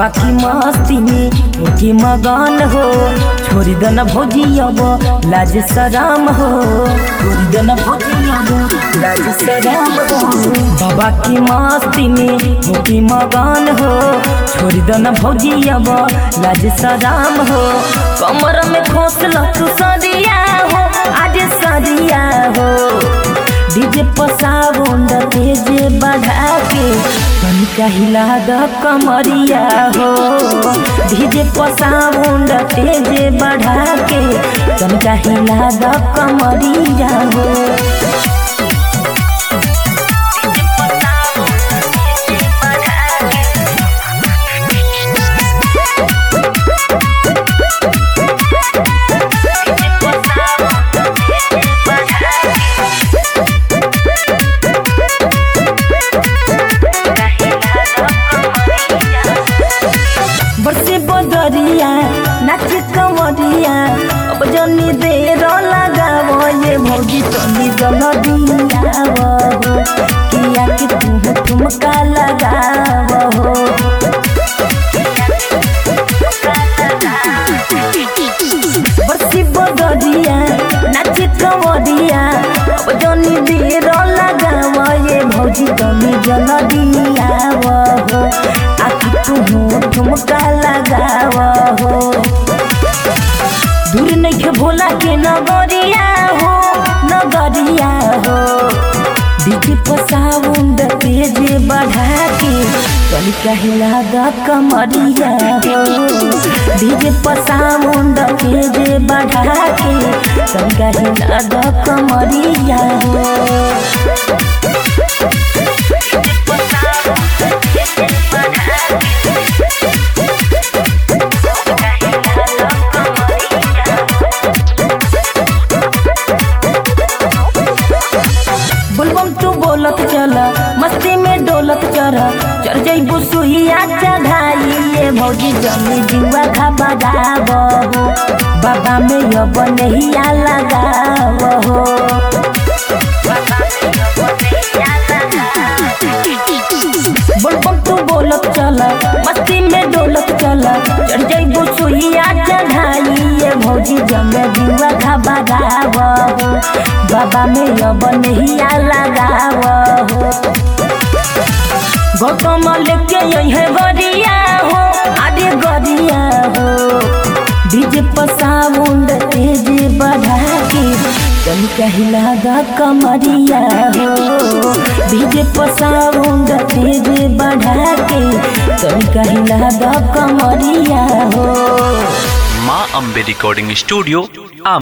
बाबा की मस्ती में होके मगन हो छोड़ी दन भौजी अब लाज सराम हो छोड़ी दन भौजी अब लाज सराम हो बाबा की मस्ती में होके मगन हो छोड़ी दन भौजी अब लाज सराम हो कमर में खोसल तू सरिया हो आज सरिया हो डीजे पसाउंड तेज बढ़ा के तनिका हिला द कमरिया हो डीजे पसाउंड तेज बढ़ा के तनिका हिला द कमरिया हो बरसे बदरिया नाच कमरिया अब जनी देर लगावो ये भौजी तनी जलदिया हो किया कि तुम ठुमका लगावो बरसे बदरिया नाच कमरिया अब जनी देर लगावो ये भौजी तनी जलदिया हो आखि तुम ठुमका लगाव हो दूर नहीं भोला के नगरिया हो नगरिया हो डीजे पसाउंड तेज बढ़ा के तनिका हिला द कमरिया हो डीजे पसाउंड तेज बढ़ा के तनिका हिला द कमरिया हो बुलबम तू बोलत चल मस्ती में डोलत चल चल जइबू सुहिया चढ़ाई ये भौजी जमी जुआ खा बजाव हो बाबा में अब नहिया लगाव हो बुलबम तू बोलत चल मस्ती में डोलत चल चढ़ जइबू सुहिया चढ़ाई ये भौजी जमे जुआ खा बजाव हो बाबा में अब नहिया लगाव हो गौतम लेके यही गरिया हो आदि गरिया हो डीजे पसाउंड तेज बढ़ा के तनिका हिला द कमरिया हो डीजे पसाउंड तेज बढ़ा के तनिका हिला द कमरिया हो माँ अम्बे रिकॉर्डिंग स्टूडियो